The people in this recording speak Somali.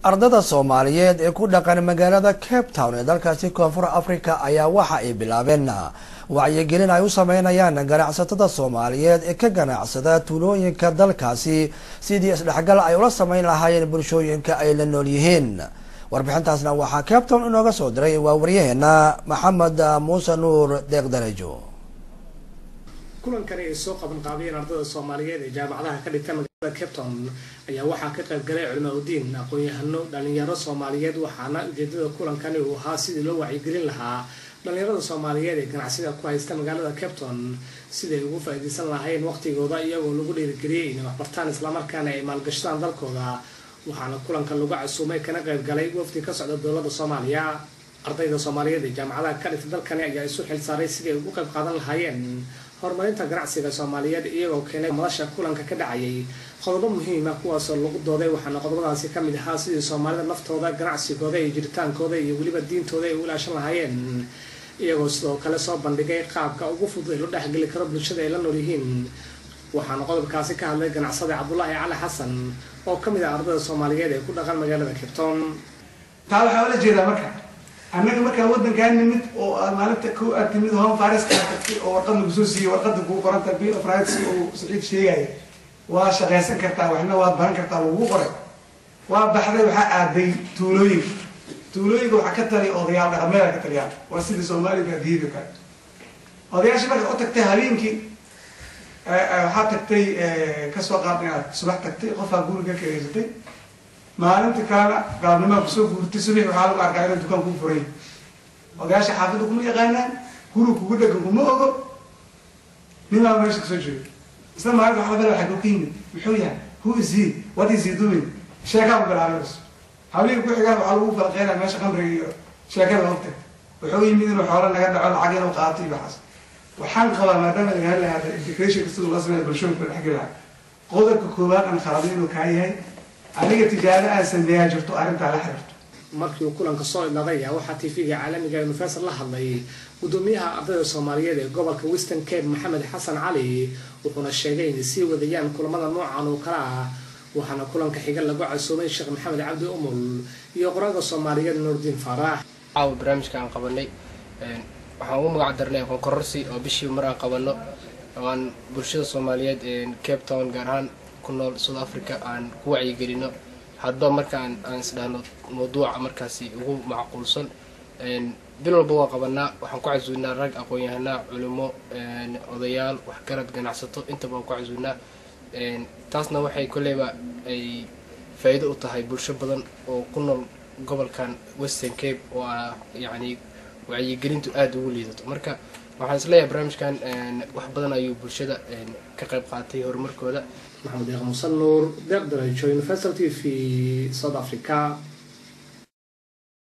ardada soomaaliyeed ee ku dhaqan magaalada cape town ee dalkaasi koonfur africa ayaa waxa ay bilaabeen wacyigelin ay u sameynayaan ganacsatada soomaaliyeed ee ka ganacsada tuulooyinka dalkaasi sidii isdhexgal ay ula sameyn lahaayeen bulshooyinka ay la nool yihiin warbixintaasna waxaa cape town inooga soo diray waa waryaheena maxamed muuse nuur deeq darajo kulankani ay soo qaban qaabiyeen ardada soomaaliyeed ee jaamacadaha ka dhigta magaalada cape town ayaa waxaa ka qayb galay culimaa udiin aqoon-yahano dhalinyaro soomaaliyeed waxaana ujeedada kulankani uu ahaa sidii loo wacyigelin lahaa dhalinyarada soomaaliyeed ee ganacsida ku haysta magaalada cape town siday ugu faa-iideysan lahayn waqtigooda iyagoo lagu dhiirigeliyey inay waxbartaan islamarkaana ay maalgashadaan dalkooda waxaana kulanka lagu casuumay kana qayb galay wafdi ka socda dowladda soomaaliya ardayda soomaaliyeed ee jaamacadaha ka dhigta dalkani ayaa isu xil saaray sidii ay ugu qayb qaadan lahaayeen horumarinta ganacsiga soomaaliyeed iyagoo keenay madasha kulanka ka dhacayay qodobo muhiima kuwaasoo lagu dooday waxaana qodobadaasi kamid ahaa sidii soomaalida naftooda ganacsigooda iyo jiritaankooda iyo weliba diintooda ay u ilaashan lahaayeen iyagoo sidoo kale soo bandhigay qaabka ugu fudud ee loo dhexgeli karo bulshada ay la nool yihiin waxaana qodobkaasi ka hadlay ganacsada cabdulaahi cali xasan oo kamid ah ardada soomaaliyeed ee ku dhaqan magaalada cabton taa waxaa ola jeedaa marka annaga markaa waddankaa nimid oo aad maalinta ku aad timid home fariska tagtay oo warqad lagu soo siiyey warqada kugu qoranta bill of rights uu saciid sheegaya waa shaqaysan kartaa waxna waad baran kartaa lagu qoray waa baxday waxaa aaday tuulooyinka tuulooyinka waxaa ka taliya odayaal dhaqameeda ka taliyaan waa sidii soomaaliga adiyada kale odayaasha marka u tagtay habeenkii waxaa tagtay kasoo qaad inaad subax tagtay qofaa guriga kareysatay maalinta kalena gaabnimaa kusoo guurtay subax waxaa lagu arkaa inuu dukaan kuu furay odayaasha xaafidda kuma yaqaanaan guri kugu dhegan kuma ogo ninbaa meesha kasoo jeedo isla maalinta waxa labada xaguu ka yimid muxuu yahay who is he what is he doing sheekaa ku bilaabay habeenka ku xigaan waxaa lagu falqeynaya meesha qamriga iyo sheekada ogta wuxuu yimid inuu xoolo naga dhaco lacag inuu qaato iyo waxaas waxaan qabaa maadaama laga hadlaya integration siduu la sameeya bulshooyinka dhexgeli lahaa qodobka koowaad aan khalabin inuu kaa yahay aniga tijaabo aan sameeyaa jirto arrintaa la xiriirto markii uu kulanka soo idlaaday ayaa waxaa tv-ga caalamiga universal la hadlay gudoomiyaha ardayda soomaaliyeed ee gobolka western cape maxamed xasan cali wuxuuna sheegay inay sii wadayaan kulamada noocan oo kale ah waxaana kulanka xiga lagu casuumay sheekh maxamed cabdi umul iyo qoraalka soomaaliyeed nuurdiin faarax caawa barnaamijka aan qabanay waxaan ugu magac darnay aqoon kororsi oo bishii mar aan qabano oo aan bulshada soomaaliyeed cape town gaar ahaan ku nool south africa aan ku wacyigelino hadba markaan aan isdhahno mawduuca markaasi ugu macquulsan bil walba waa qabanaa waxaan ku casuunaa rag aqoon-yahanaa culimo odayaal waxgarad ganacsato intaba waan ku casuunaa taasna waxay kolleyba ay faa-iido u tahay bulsho badan oo ku nool gobolkan western cape oo ah yacni wacyigelintu aada ugu liidato marka waxaan isleeyahay barnaamijkan wax badan ayuu bulshada ka qayb qaatay horumarkooda maxamed deeq musan nuur deeq darajo universal t v south africa